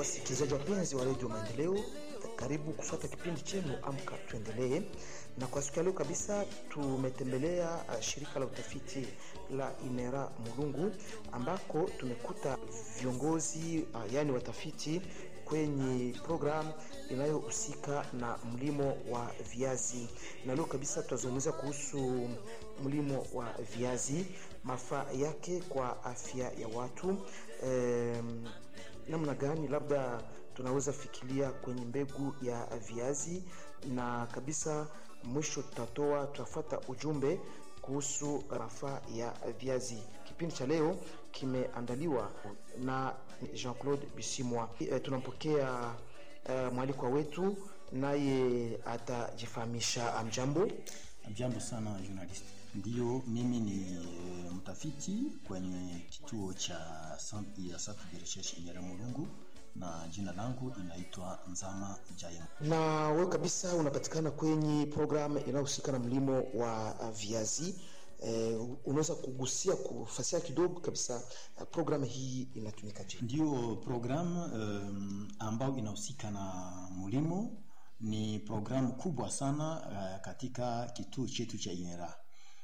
Wasikilizaji wapenzi wa redio Maendeleo, karibu kufuata kipindi chenu Amka Tuendelee. Na kwa siku ya leo kabisa tumetembelea uh, shirika la utafiti la Inera Mulungu ambako tumekuta viongozi uh, yaani watafiti kwenye programu inayohusika na mlimo wa viazi, na leo kabisa tutazungumzia kuhusu mlimo wa viazi, mafaa yake kwa afya ya watu um, namna gani labda tunaweza fikiria kwenye mbegu ya viazi, na kabisa mwisho tutatoa tutafata ujumbe kuhusu mafaa ya viazi. Kipindi cha leo kimeandaliwa na Jean-Claude Bisimwa. E, tunampokea uh, mwalikwa wetu naye atajifahamisha. Amjambo. Jambo sana journalist. Ndiyo, mimi ni e, mtafiti kwenye kituo cha ya Centre de Recherche Inera Mulungu na jina langu inaitwa Nzama Jaim. Na wewe kabisa unapatikana kwenye programu inayohusika na mlimo wa uh, viazi. Eh, unaweza kugusia kufasia kidogo kabisa uh, programu hii inatumikaje? Ndiyo programu um, ambayo inahusika na mlimo ni programu kubwa sana uh, katika kituo chetu cha Inera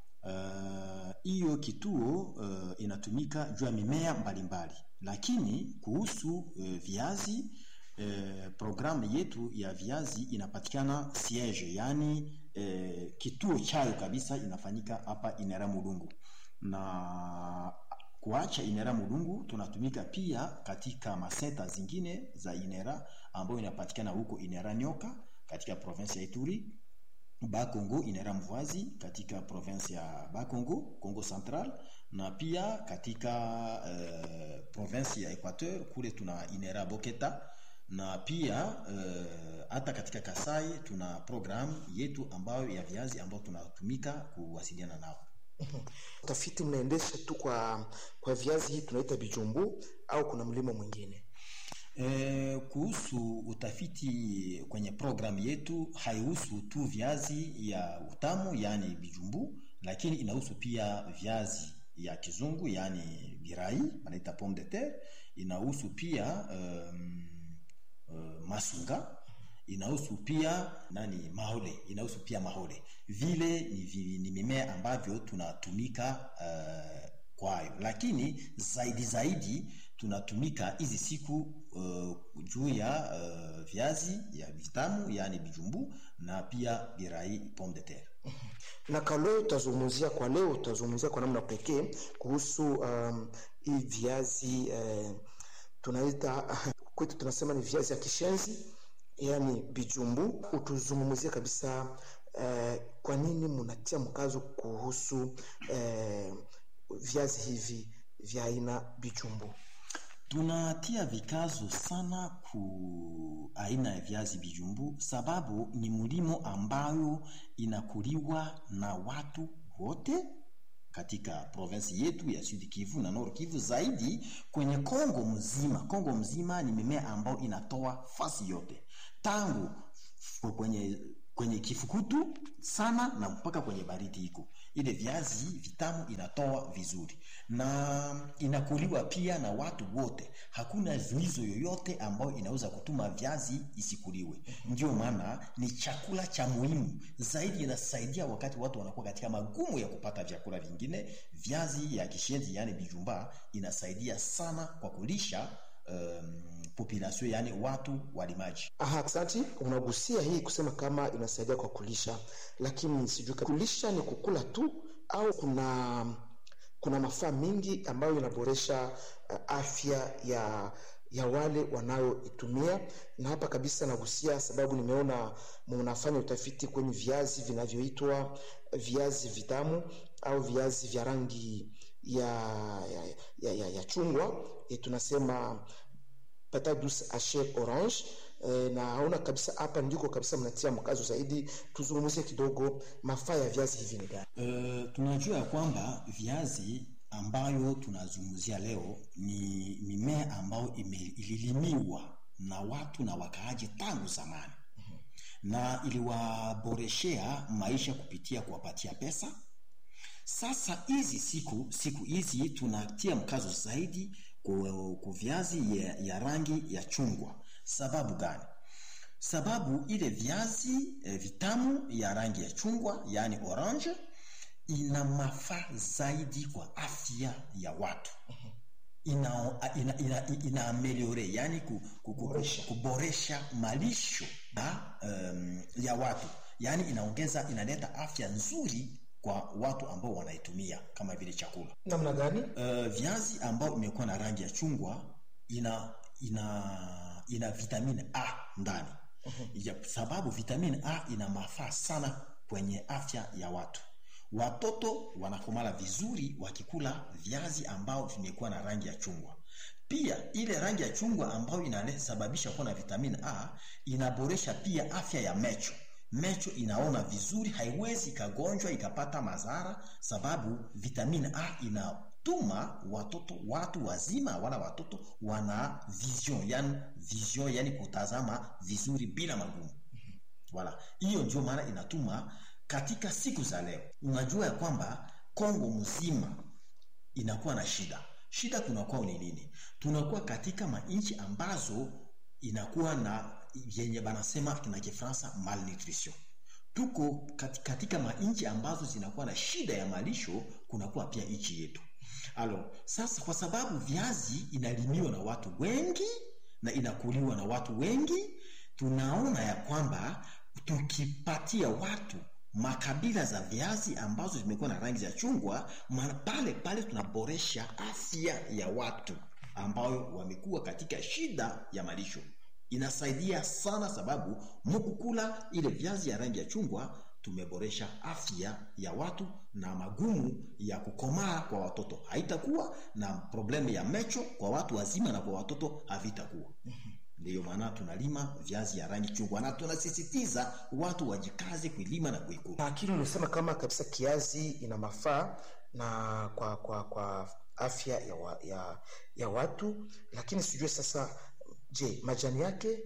hiyo uh, kituo uh, inatumika juu ya mimea mbalimbali, lakini kuhusu uh, viazi uh, programu yetu ya viazi inapatikana siege, yani uh, kituo chayo kabisa inafanyika hapa Inera Mulungu, na kuacha Inera Mulungu tunatumika pia katika masenta zingine za Inera ambayo inapatikana huko Inera Nyoka katika province ya Ituri Bakongo Inera Mvazi katika province ya Bakongo Kongo Central, na pia katika uh, province ya Equateur kule tuna Inera Boketa, na pia hata uh, katika Kasai tuna programu yetu ambayo ya viazi ambayo tunatumika kuwasiliana nao. Utafiti mnaendesha tu kwa kwa viazi hii tunaita bijumbu au kuna mlimo mwingine? E, kuhusu utafiti kwenye programu yetu haihusu tu viazi ya utamu yaani bijumbu, lakini inahusu pia viazi ya kizungu yaani birai wanaita pomme de terre, inahusu pia um, uh, masunga inahusu pia nani mahole, inahusu pia mahole. Vile ni, ni mimea ambavyo tunatumika uh, kwayo, lakini zaidi zaidi tunatumika hizi siku uh, juu ya uh, viazi ya vitamu yani bijumbu na pia birai pomme de terre. Na kwa leo tutazungumzia kwa leo tutazungumzia kwa namna pekee kuhusu um, hii viazi uh, tunaita kwetu tunasema ni viazi ya kishenzi yani bijumbu. Utuzungumzie kabisa uh, kwa nini mnatia mkazo kuhusu uh, viazi hivi vya aina bijumbu? Tunatia vikazo sana ku aina ya viazi bijumbu sababu ni mlimo ambayo inakuliwa na watu wote katika provinsi yetu ya Sud Kivu na Nord Kivu, zaidi kwenye Kongo mzima. Kongo mzima ni mimea ambayo inatoa fasi yote tangu kwenye kwenye kifukutu sana na mpaka kwenye baridi iko ile viazi vitamu inatoa vizuri na inakuliwa pia na watu wote. Hakuna zuizo yoyote ambayo inaweza kutuma viazi isikuliwe. Ndio maana ni chakula cha muhimu zaidi, inasaidia wakati watu wanakuwa katika magumu ya kupata vyakula vingine. Viazi ya kishenzi yani bijumba inasaidia sana kwa kulisha Um, population yani watu walimaji. Aha, asante. Unagusia hii kusema kama inasaidia kwa kulisha, lakini sijui kulisha ni kukula tu au kuna kuna mafaa mingi ambayo inaboresha uh, afya ya ya wale wanayoitumia. Na hapa kabisa nagusia, sababu nimeona mnafanya utafiti kwenye viazi vinavyoitwa viazi vitamu au viazi vya rangi ya ya, ya, ya, ya chungwa e, tunasema patate douce hache orange e, na haona kabisa hapa ndiko kabisa mnatia mkazo zaidi. Tuzungumzie kidogo mafaa ya viazi hivi ni gani? Uh, tunajua ya kwamba viazi ambayo tunazungumzia leo ni mimea ambayo ililimiwa na watu na wakaaji tangu zamani mm -hmm. na iliwaboreshea maisha kupitia kuwapatia pesa Sasa hizi siku siku hizi tunatia mkazo zaidi ku, ku viazi ya, ya rangi ya chungwa. Sababu gani? Sababu ile viazi eh, vitamu ya rangi ya chungwa yaani orange ina mafaa zaidi kwa afya ya watu ina, ina, ina, ina ameliore yani ku, ku, ku, Boresha. kuboresha malisho ya, um, ya watu yaani inaongeza inaleta afya nzuri kwa watu ambao wanaitumia kama vile chakula namna gani uh, viazi ambao imekuwa na rangi ya chungwa ina ina ina vitamini A ndani ya sababu vitamini A ina mafaa sana kwenye afya ya watu. Watoto wanakomala vizuri wakikula viazi ambao vimekuwa na rangi ya chungwa. Pia ile rangi ya chungwa ambayo inasababisha kuwa na vitamini A inaboresha pia afya ya mecho. Mecho inaona vizuri, haiwezi ikagonjwa ikapata madhara, sababu vitamini A inatuma watoto watu wazima wala watoto wana vision, yani vision, yani kutazama vizuri bila magumu. Wala hiyo ndio maana inatuma katika siku za leo, unajua ya kwamba Kongo mzima inakuwa na shida. Shida kunakuwa ni nini? Tunakuwa katika manchi ambazo inakuwa na yenye banasema na Kifaransa malnutrition. Tuko kati- katika manchi ambazo zinakuwa na shida ya malisho, kunakuwa pia nchi yetu. Alo, sasa kwa sababu viazi inalimiwa na watu wengi na inakuliwa na watu wengi, tunaona ya kwamba tukipatia watu makabila za viazi ambazo zimekuwa na rangi za chungwa, maana pale pale tunaboresha afya ya watu ambao wamekuwa katika shida ya malisho. Inasaidia sana sababu mukukula ile viazi ya rangi ya chungwa tumeboresha afya ya watu na magumu ya kukomaa kwa watoto haitakuwa na problemu ya mecho kwa watu wazima na kwa watoto havitakuwa. Ndiyo maana tunalima viazi ya rangi chungwa na tunasisitiza watu wajikaze kuilima na kuikula. na akili ulisema kama kabisa kiazi ina mafaa na kwa kwa kwa afya ya, wa, ya, ya watu lakini sijue sasa je majani yake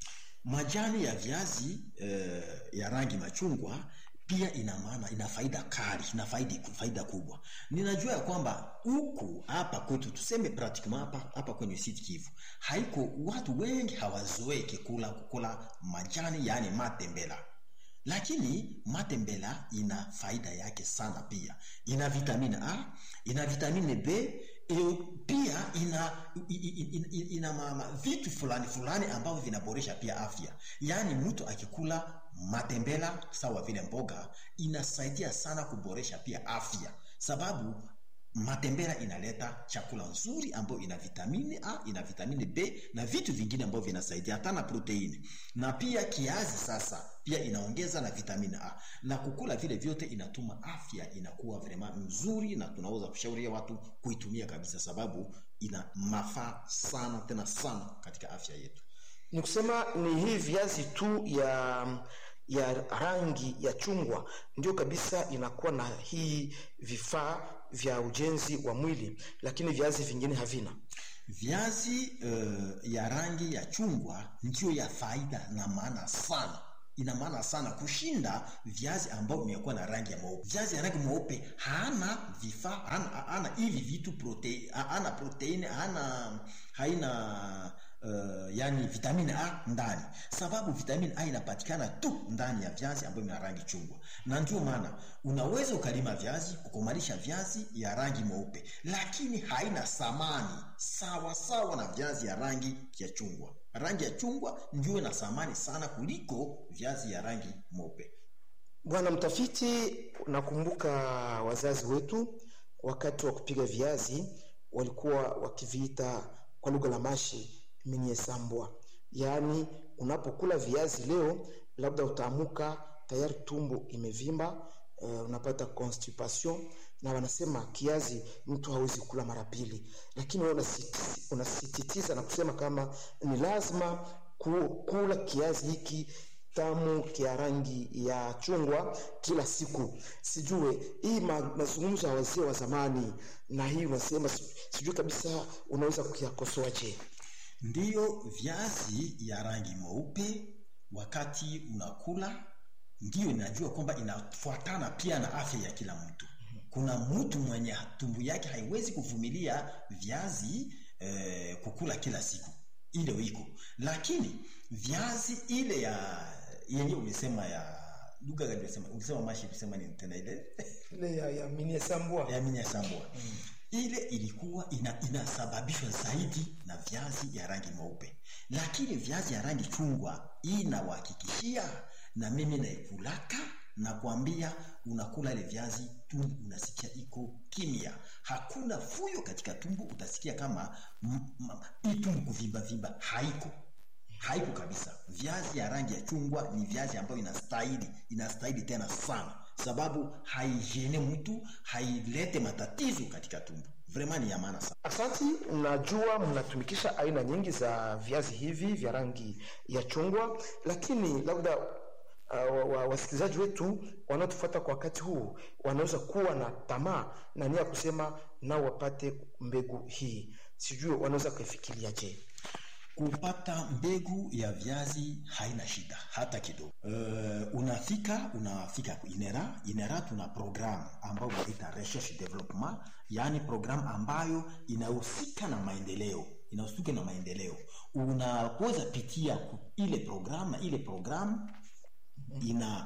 Majani ya viazi eh, ya rangi machungwa pia ina maana ina faida kali, ina faida, faida kubwa. Ninajua ya kwamba huku hapa kwetu tuseme pratiquement hapa hapa kwenye Sud Kivu haiko watu wengi hawazoeki kula kukula majani yani matembela, lakini matembela ina faida yake sana pia. Ina vitamini A, ina vitamini B, e, pia ina i- i- i- ina, ina mama, vitu fulani fulani ambavyo vinaboresha pia afya. Yaani mtu akikula matembela sawa vile mboga inasaidia sana kuboresha pia afya, sababu matembela inaleta chakula nzuri ambayo ina vitamini A, ina vitamini B na vitu vingine ambavyo vinasaidia hata na proteini. Na pia kiazi sasa pia inaongeza na vitamini A. Na kukula vile vyote inatuma afya inakuwa vrema nzuri na tunaweza kushauria watu kuitumia kabisa sababu ina mafaa sana tena sana katika afya yetu. ni kusema ni hii viazi tu ya ya rangi ya chungwa ndio kabisa inakuwa na hii vifaa vya ujenzi wa mwili lakini viazi vingine havina Viazi uh, ya rangi ya chungwa ndio ya faida na maana sana, ina maana sana kushinda viazi ambao vimekuwa na rangi ya mweupe. Viazi ya rangi mweupe hana vifaa, hana, hana hivi vitu protein, hana protein, hana haina uh, yani vitamini A ndani, sababu vitamini A inapatikana tu ndani ya viazi ambayo vina rangi chungwa, na ndio maana unaweza ukalima viazi kukomalisha viazi ya rangi mweupe, lakini haina thamani sawa sawa na viazi ya rangi ya chungwa. Rangi ya chungwa ndio ina thamani sana kuliko viazi ya rangi mweupe. bwana mtafiti nakumbuka wazazi wetu wakati wa kupiga viazi walikuwa wakiviita kwa lugha la mashi minyesambwa yaani unapokula viazi leo labda utaamuka tayari tumbo imevimba uh, unapata constipation na wanasema kiazi mtu hawezi kula mara pili lakini wewe unasiti- unasisitiza na kusema kama ni lazima ku- kula kiazi hiki tamu kia rangi ya chungwa kila siku sijue hii ma, mazungumzo ya wazee wa zamani na hii unasema si- sijui kabisa unaweza kuyakosoaje Ndiyo, viazi ya rangi mweupe wakati unakula, ndiyo inajua kwamba inafuatana pia na afya ya kila mtu. Kuna mtu mwenye tumbo yake haiwezi kuvumilia viazi eh, kukula kila siku ile wiko lakini viazi ile ya yenye umesema ya lugha gani umesema umesema mashi umesema ni tena ile ile ya, ya minesambwa ya minyasambwa mm. ile ilikuwa ina, inasababishwa zaidi na viazi ya rangi mweupe lakini viazi ya rangi chungwa inawahakikishia na mimi naikulaka na kuambia unakula ile viazi tumbo unasikia iko kimya hakuna fuyo katika tumbo utasikia kama hii tumbo kuvimba vimba haiko haiko kabisa viazi ya rangi ya chungwa ni viazi ambayo inastahili inastahili tena sana sababu haijene mtu hailete matatizo katika tumbo vraiment ni ya maana sana Asanti, najua mnatumikisha aina nyingi za viazi hivi vya rangi ya chungwa, lakini labda uh, wa, wasikilizaji wetu wanaotufuata kwa wakati huu wanaweza kuwa na tamaa na nia ya kusema nao wapate mbegu hii, sijui wanaweza kuifikiriaje? kupata mbegu ya viazi haina shida hata kidogo. Uh, unafika unafika inera inera, tuna programu ambayo inaita research development, yaani programu ambayo inahusika na maendeleo inahusika na maendeleo. Unaweza pitia ile programu na ile programu ina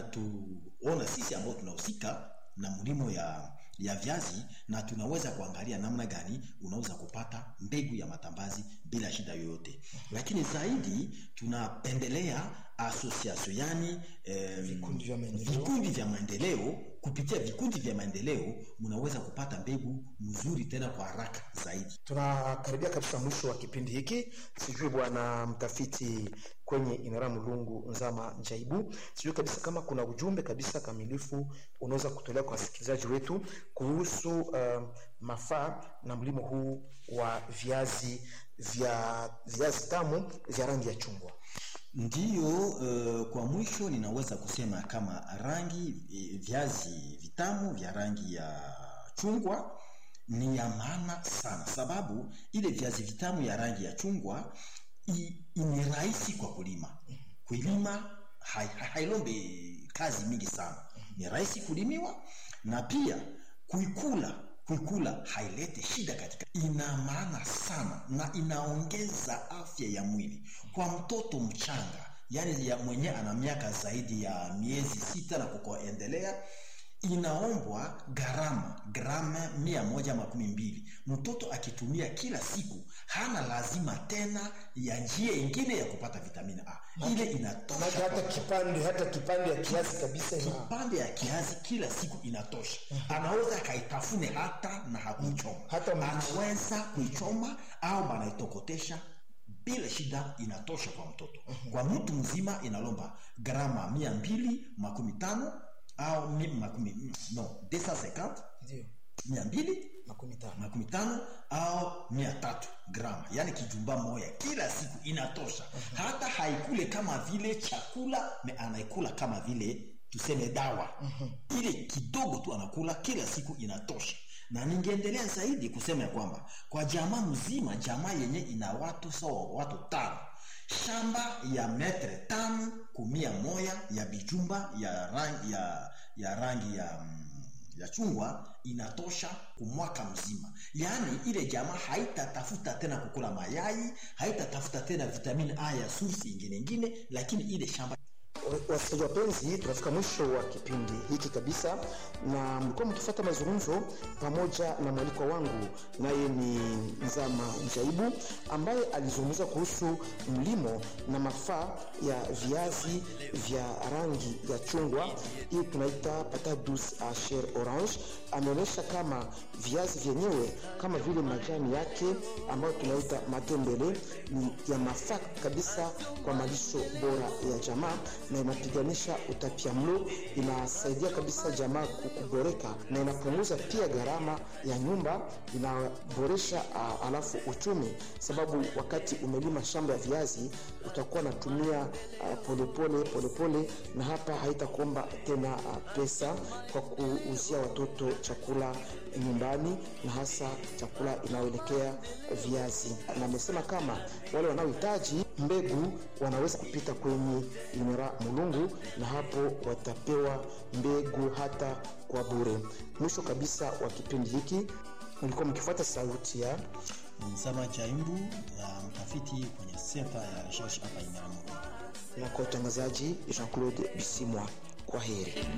inatuona sisi ambao tunahusika na mlimo ya ya viazi na tunaweza kuangalia namna gani unaweza kupata mbegu ya matambazi bila shida yoyote lakini zaidi tunapendelea association yani eh, Vikundi vya maendeleo. vikundi vya maendeleo kupitia vikundi vya maendeleo mnaweza kupata mbegu mzuri tena kwa haraka zaidi Tunakaribia kabisa mwisho wa kipindi hiki. Sijui bwana mtafiti kwenye Inara Mulungu Nzama Njaibu, sijui kabisa kama kuna ujumbe kabisa kamilifu unaweza kutolea kwa wasikilizaji wetu kuhusu uh, mafaa na mlimo huu wa viazi vya viazi tamu vya rangi ya chungwa. Ndiyo, uh, kwa mwisho ninaweza kusema kama rangi eh, viazi vitamu vya rangi ya chungwa ni ya maana sana, sababu ile viazi vitamu ya rangi ya chungwa i- ni rahisi kwa kulima. Kulima hai- hai- hailombe kazi mingi sana, ni rahisi kulimiwa na pia kuikula kuikula hailete shida katika, ina maana sana na inaongeza afya ya mwili kwa mtoto mchanga, yani ya mwenye ana miaka zaidi ya miezi sita na kukoendelea inaombwa gharama grama mia moja makumi mbili mtoto akitumia kila siku hana lazima tena ya njia ingine ya kupata vitamini a ile Maana inatosha hata kipande hata kipande ya kiasi kabisa ina kipande ya kiazi kila siku inatosha anaweza akaitafune hata na hakuichoma Hata mbichi. anaweza kuichoma au banaitokotesha bila shida inatosha kwa mtoto kwa mtu mzima inalomba grama mia mbili makumi tano au mi- makumi mm, no 250 ndio mia mbili makumi tano. makumi tano au mia tatu grama yaani kijumba moya kila siku inatosha hata haikule kama vile chakula me anaikula kama vile tuseme dawa ile kidogo tu anakula kila siku inatosha na ningeendelea zaidi kusema ya kwamba kwa jamaa mzima jamaa yenye ina watu sawa watu tano shamba ya metre tano kumia moya ya bijumba ya rangi ya, ya rangi ya mm, ya chungwa inatosha kumwaka mzima yaani ile jamaa haitatafuta tena kukula mayai haitatafuta tena vitamini a ya sursi ingine ingine lakini ile shamba Wasikilizaji wapenzi, tunafika mwisho wa kipindi hiki kabisa, na mlikuwa mkifuata mazungumzo pamoja na mwalikwa wangu, naye ni Nzama Njaibu ambaye alizungumza kuhusu mlimo na mafaa ya viazi vya rangi ya chungwa, hii tunaita patate douce a chair orange. Ameonyesha kama viazi vyenyewe kama vile majani yake ambayo tunaita matembele ni ya mafaa kabisa kwa malisho bora ya jamaa na inapiganisha utapiamlo, inasaidia kabisa jamaa kuboreka na inapunguza pia gharama ya nyumba, inaboresha uh, alafu uchumi, sababu wakati umelima shamba ya viazi utakuwa unatumia uh, polepole polepole, na hapa haitakuomba tena uh, pesa kwa kuuzia watoto chakula nyumbani na hasa chakula inayoelekea viazi. Na amesema kama wale wanaohitaji mbegu wanaweza kupita kwenye Inera Mulungu na hapo watapewa mbegu hata kwa bure. Mwisho kabisa wa kipindi hiki mlikuwa mkifuata sauti ya Nsaba Chaimbu, uh, mtafiti kwenye sekta ya research hapa Imera Mulungu. Na kwa utangazaji Jean-Claude Bisimwa, kwa heri.